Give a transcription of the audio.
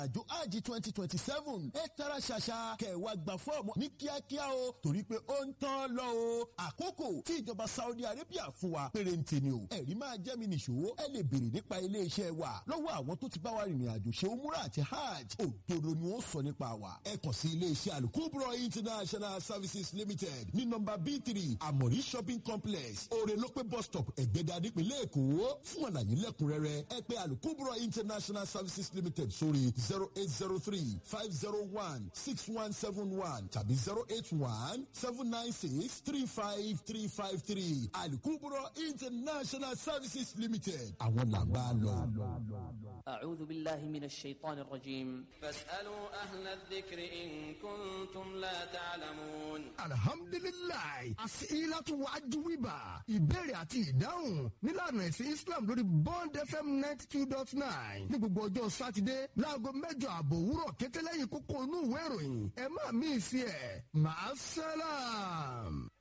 àjò àjì twenty twenty seven ẹ tara ṣàṣà kẹwàá gba fọ́ọ̀mù ní kíákíá o torí pé ó ń tán lọ o àkókò tí ìjọba Saudi Arabia fún wa pérénte ni o ẹ̀rí máa jẹ́ mi nìṣó ẹ lè béèrè nípa iléeṣẹ́ wa lọ́wọ́ àwọn tó ti bá wa rìnrìn àjò ṣe umura àti hajj òdodo ni ó sọ nípa wa ẹ kàn sí iléeṣẹ́ alukubro international services limited ní nọ́mbà b three amori shopping complex orelope bus stop ẹ̀gbẹ́dà nípìnlẹ̀ èkó fún àlàyé lẹ́kùnrẹ́rẹ́ ẹ pè alukubro international services limited sórí zero eight zero three five zero one six one seven one tàbí zero eight one seven nine six three five three five three alukubro international services limited àwọn làgbà lọ. أعوذ بالله من الشيطان الرجيم فاسألوا أهل الذكر إن كنتم لا تعلمون alhamdulilayi asilatu wajuwiba ìbéèrè àti ìdáhùn nílànà ẹ̀sìn islam lórí bond fm ninety two dot nine ní gbogbo ọjọ́ sátidé láago mẹ́jọ àbọ̀ òwúrọ̀ kété lẹ́yìn kókó inú ìwé ìròyìn ẹ má mí sí ẹ̀ máa sálàm.